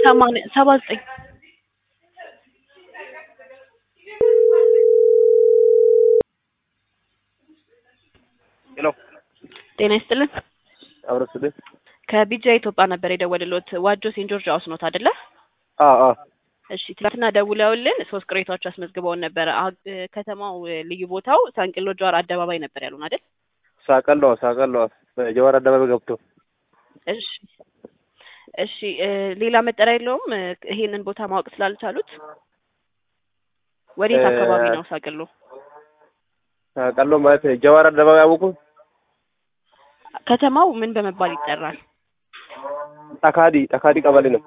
ሰማንያ ሰባ ዘጠኝ ሄሎ ጤና ይስጥልን። አብረስልህ ከቢጃ ኢትዮጵያ ነበር የደወልሎት። ዋጆ ሴንት ጆርጅ ሃውስ ኖት አይደለ? አ አ እሺ ትናንትና ደውለውልን ሶስት ቅሬታዎች አስመዝግበውን ነበረ። አ- ከተማው ልዩ ቦታው ሳንቅሎ ጀዋር አደባባይ ነበር ያሉን አይደል? ሳቀሎ ሳቀሎ በጀዋር አደባባይ ገብቶ እሺ እሺ እ ሌላ መጠሪያ የለውም? እ ይሄንን ቦታ ማወቅ ስላልቻሉት ወዴት እ አካባቢ ነው ሳቅሎ? ሳቀሎ ማለት ጀዋር አደባባይ አወቁ ከተማው ምን በመባል ይጠራል? ጠካዲ ጠካዲ ቀበሌ ነው።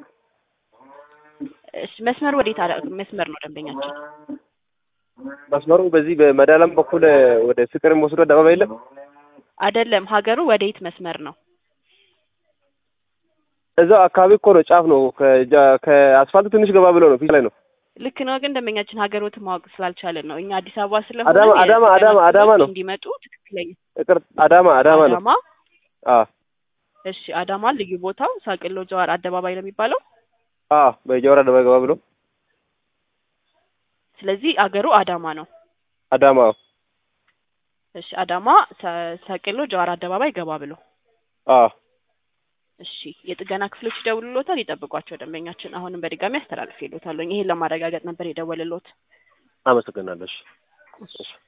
እሺ መስመሩ ወዴት አለ? መስመር ነው ደንበኛችን። መስመሩ በዚህ በመዳለም በኩል ወደ ፍቅር የሚወስዱ አደባባይ የለም። አይደለም ሀገሩ ወዴት መስመር ነው? እዛው አካባቢ እኮ ነው፣ ጫፍ ነው። ከጃ- ከአስፋልቱ ትንሽ ገባ ብሎ ነው፣ ፊት ላይ ነው። ልክ ነው። ግን ደንበኛችን ሀገሮትን ማወቅ ስላልቻለን ነው። እኛ አዲስ አበባ ስለሆነ አዳማ አዳማ አዳማ አዳማ ነው። እንዲመጡ ትክክለኛ ይቅር አዳማ አዳማ ነው። አዳማ አ እሺ አዳማ ልዩ ቦታው ሳቅሎ ጀዋር አደባባይ ነው የሚባለው። አ በጀዋር አደባባይ ገባ ብሎ ስለዚህ አገሩ አዳማ ነው። አዳማ እሺ አዳማ ሰ- ሳቅሎ ጀዋር አደባባይ ገባ ብሎ አ እሺ የጥገና ክፍሎች ይደውሉሎታል። ይጠብቋቸው ደንበኛችን። አሁንም በድጋሚ አስተላልፍ ይሉታለኝ። ይሄን ለማረጋገጥ ነበር የደወልሎት። አመሰግናለሽ።